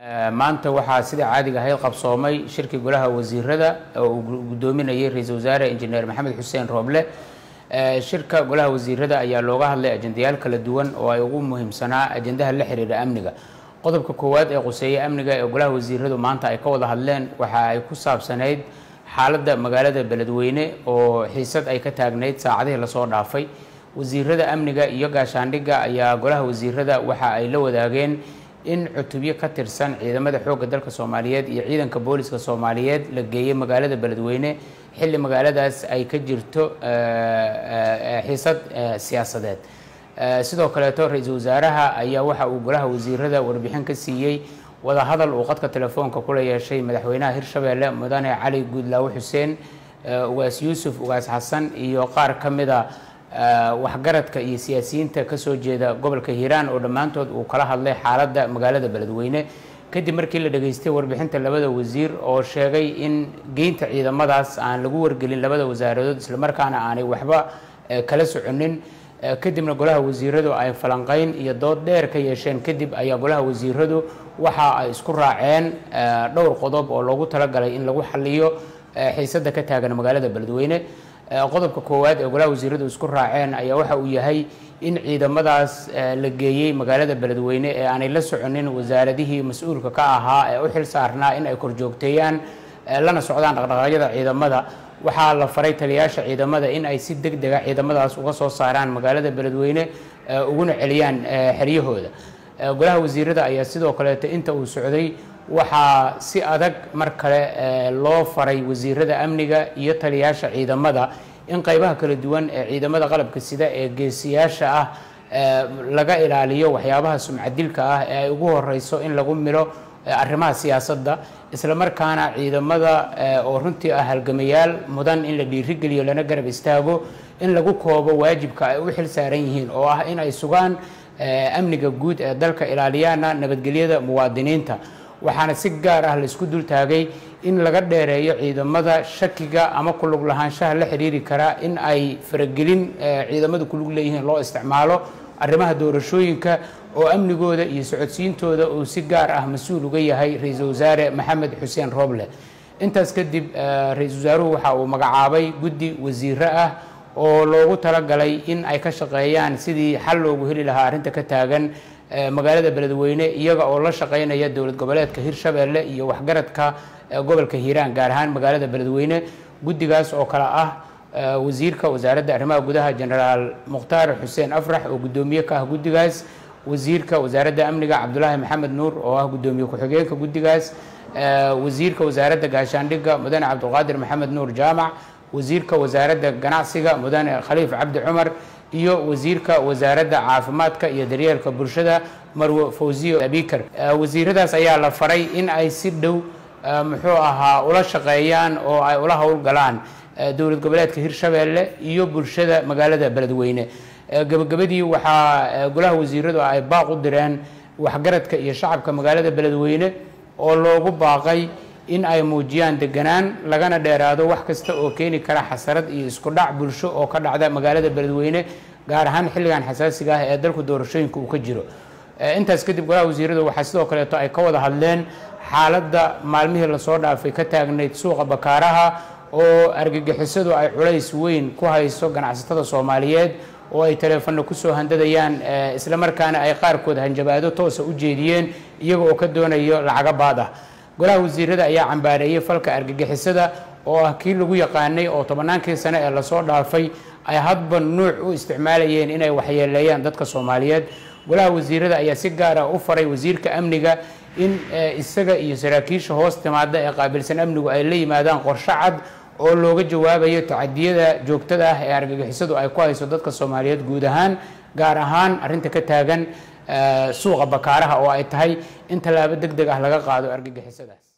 maanta waxaa sida caadiga ahayd qabsoomay shirkii golaha wasiirada oo uu gudoominayay ra-iisul wasaare injineer maxamed xuseen rooble shirka golaha wasiirada ayaa looga hadlay ajendayaal kala duwan oo ay ugu muhiimsanaa ajendaha la xiriira amniga qodobka koowaad ee quseeya amniga ee golaha wasiiradu maanta ay ka wada hadleen waxa ay ku saabsanayd xaaladda magaalada beledweyne oo xiisad ay ka taagnayd saacadihii lasoo dhaafay wasiirada amniga iyo gaashaandhigga ayaa golaha wasiirada waxa ay la wadaageen in cutubyo ka tirsan ciidamada xoogga dalka soomaaliyeed iyo ciidanka booliska soomaaliyeed la geeyey magaalada beledweyne xilli magaaladaas ay ka jirto xiisad siyaasadeed sidoo kaleeto ra-iisul wasaaraha ayaa waxa uu golaha wasiirada warbixin ka siiyey wadahadal uu qadka telefoonka kula yeeshay madaxweynaha hirshabeelle mudane cali guudlaawe xuseen ugaas yuusuf ugaas xasan iyo qaar ka mida waxgaradka iyo siyaasiyiinta kasoo jeeda gobolka hiiraan oo dhammaantood uu kala hadlay xaaladda magaalada beledweyne kadib markii la dhageystay warbixinta labada wasiir oo sheegay in geynta ciidamadaas aan lagu wargelin labada wasaaradood islamarkaana aanay waxba kala soconin kadibna golaha wasiiradu ay falanqeyn iyo dood dheer ka yeesheen kadib ayaa golaha wasiiradu waxa ay isku raaceen dhowr qodob oo loogu talagalay in lagu xaliyo xiisada ka taagan magaalada beledweyne qodobka koowaad ee golaha wasiiradu isku raaceen ayaa waxa uu yahay in ciidamadaas la geeyey magaalada beledweyne ee aanay la soconin wasaaradihii mas-uulka ka ahaa ee u xil saarnaa in ay korjoogteeyaan lana socdaan dhaqdhaqaaqyada ciidamada waxaa la faray taliyaasha ciidamada in ay si deg dega ciidamadaas uga soo saaraan magaalada beledweyne uguna celiyaan xeryahooda golaha wasiirada ayaa sidoo kaleeto inta uu socday waxaa si adag mar kale loo faray wasiirada amniga iyo taliyaasha ciidamada in qeybaha kala duwan ee ciidamada qalabka sida ee geesiyaasha ah laga ilaaliyo waxyaabaha sumcadilka ah ee ay ugu horeyso in lagu milo arrimaha siyaasadda islamarkaana ciidamada oo runtii ah halgamayaal mudan in la dhiirigeliyo lana garab istaago in lagu koobo waajibka ay u xil saaran yihiin oo ah in ay sugaan amniga guud ee dalka ilaaliyaana nabadgelyada muwaadiniinta waxaana si gaar ah laisku dul taagay in laga dheereeyo ciidamada shakiga ama kulug lahaanshaha la xiriiri karaa in ay faragelin ciidamadu kulug leeyihiin loo isticmaalo arrimaha doorashooyinka oo amnigooda iyo socodsiintooda uu si gaar ah mas-uul uga yahay ra-iisul wasaare maxamed xuseen rooble intaas kadib ra-iisul wasaaruhu waxa uu magacaabay guddi wasiiro ah oo loogu talagalay in ay ka shaqeeyaan sidii xal loogu heli lahaa arrinta ka taagan magaalada beledweyne iyaga oo la shaqeynaya dowlad goboleedka hirshabeelle iyo waxgaradka gobolka hiiraan gaar ahaan magaalada beledweyne guddigaas oo kale ah wasiirka wasaaradda arrimaha gudaha genaraal mukhtaar xuseen afrax oo guddoomiye ka ah guddigaas wasiirka wasaaradda amniga cabdulaahi maxamed nuur oo ah guddoomiye ku-xigeenka guddigaas wasiirka wasaaradda gaashaandhigga mudane cabdulqaadir maxamed nuur jaamac wasiirka wasaaradda ganacsiga mudane khaliif cabdi cumar iyo wasiirka wasaaradda caafimaadka iyo daryeelka bulshada marwe fawziyo abikar wasiiradaas ayaa la faray in ay si dhow muxuu ahaa ula shaqeeyaan oo ay ula howlgalaan dowlad goboleedka hirshabeelle iyo bulshada magaalada beledweyne gabagabadii waxaa golaha wasiiradu ay baaq u direen waxgaradka iyo shacabka magaalada beledweyne oo loogu baaqay in ay muujiyaan deganaan lagana dheeraado wax kasta oo keeni kara xasarad iyo isku dhac bulsho oo ka dhacda magaalada beledweyne gaar ahaan xilligan xasaasiga ah ee dalku doorashooyinka uu ka jiro intaas kadib golaha wasiiradu waxaa sidoo kaleeto ay ka wada hadleen xaaladda maalmihii lasoo dhaafay ka taagnayd suuqa bakaaraha oo argagixisadu ay culays weyn ku hayso ganacsatada soomaaliyeed oo ay taleefano kusoo handadayaan islamarkaana ay qaarkood hanjabaado toosa u jeediyeen iyaga oo ka doonayo lacaga baad ah golaha wasiirada ayaa cambaareeyey falka argagixisada oo ah kii lagu yaqaanay oo tobannaankii sane ee lasoo dhaafay ay hadba nuuc u isticmaalayeen inay waxyeeleeyaan dadka soomaaliyeed golaha wasiirada ayaa si gaara u faray wasiirka amniga in isaga iyo saraakiisha hoos timaada ee qaabilsan amnigu ay la yimaadaan qorsho cad oo looga jawaabayo tacadiyada joogtada ah ee argagixisadu ay ku hayso dadka soomaaliyeed guud ahaan gaar ahaan arrinta ka taagan suuqa bakaaraha oo ay tahay in tallaabo deg deg ah laga qaado argagixisadaas